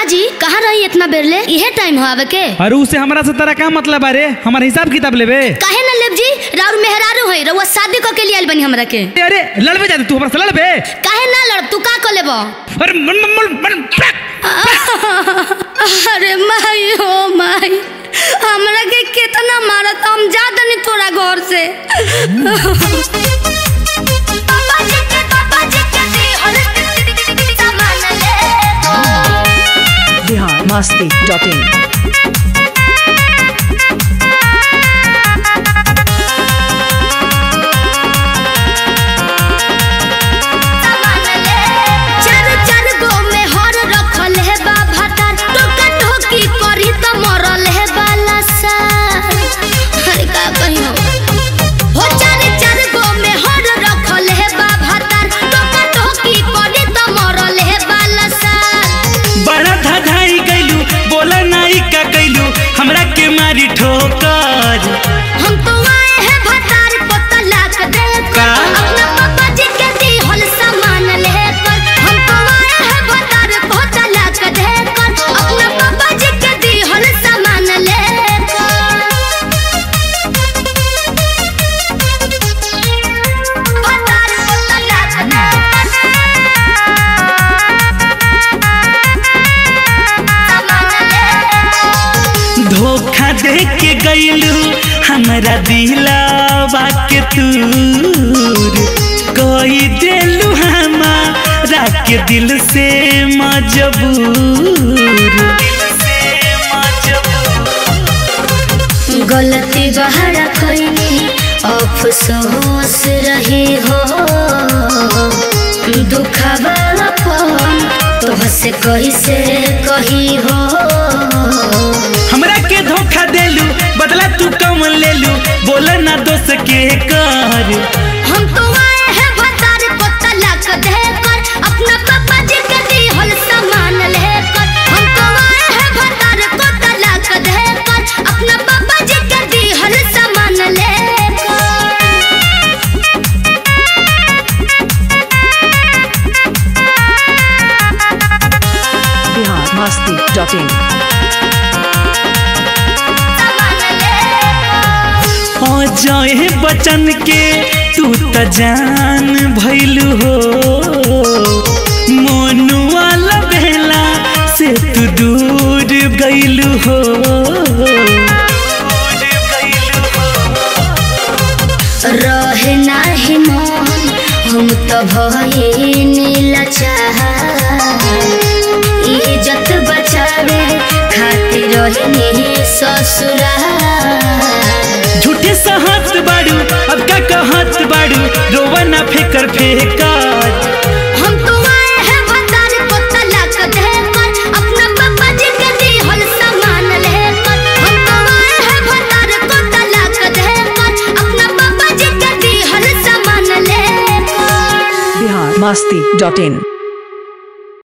जी कहाँ रही इतना बेर ले इहे टाइम हो आवे के अरे उससे हमारा से तेरा का मतलब अरे हमारे हिसाब किताब लेबे काहे ना लेब जी राउर मेहरारू है रउआ शादी क के लिए आइल बनी हमरा के अरे लड़बे जाते तू हमारा से लड़बे काहे ना लड़ तू का कर लेबो अरे मन मन मन मन पैक। अरे माई हो माई हमरा के कितना मारत हम जा दनी तोरा घर से पापा जी के पापा जी के दी हर सामान ले बिहार मस्ती डॉट इन चार चार गो में हर रखल है बाबा तार टोका टोकी करी तो मरल है बाला सा अरे का कही हो हो चार चार गो में हर रखल है बाबा तार टोका टोकी करी तो मरल है बाला सा बड़ा धधाई कैलू बोला नाई का कैलू हमरा के मारी ठोकर हम तो आए हैं भतार को तलाक देकर का? अपना पापा जी के दी हल सामान लेकर हम तो आए हैं भतार को तलाक देकर अपना पापा जी के दी हल सामान लेकर भतार को तलाक देकर धोखा दे के गैलू हमरा दिलावा के तूर कोई देलू हमारा के दिल से मजबूर गलती बहरा खैनी अफसोस रही हो दुखबा अपन तोहसे कैसे कही हो हमरा के धोखा देलू बदला तू कम लेलू बोला ना दोस्त के कर हम तो आए हैं भतार को तलाक देकर अपना पापा जी के दी हल सामान लेकर हम तो आए हैं भतार को तलाक देकर अपना पापा जी के दी हल सामान लेकर बिहार मस्ती डॉट इन हो जाए बचन के तू त जान भैलू हो मोनू वाला बेला से तू दूर गैलू हो रहे नाही मन हम तो भये नीला चाह इज्जत बचावे खातिर रहनी ससुरा झूठे सहत बाड़ू अब का कहत बाड़ू रोवा ना फेकर फेकर हम तो आए हैं भतार को तलाक देकर अपना पापा जी के दी हल सामान लेकर हम तो आए हैं भतार को तलाक देकर अपना पापा जी के दी हल सामान लेकर बिहार मस्ती डॉट इन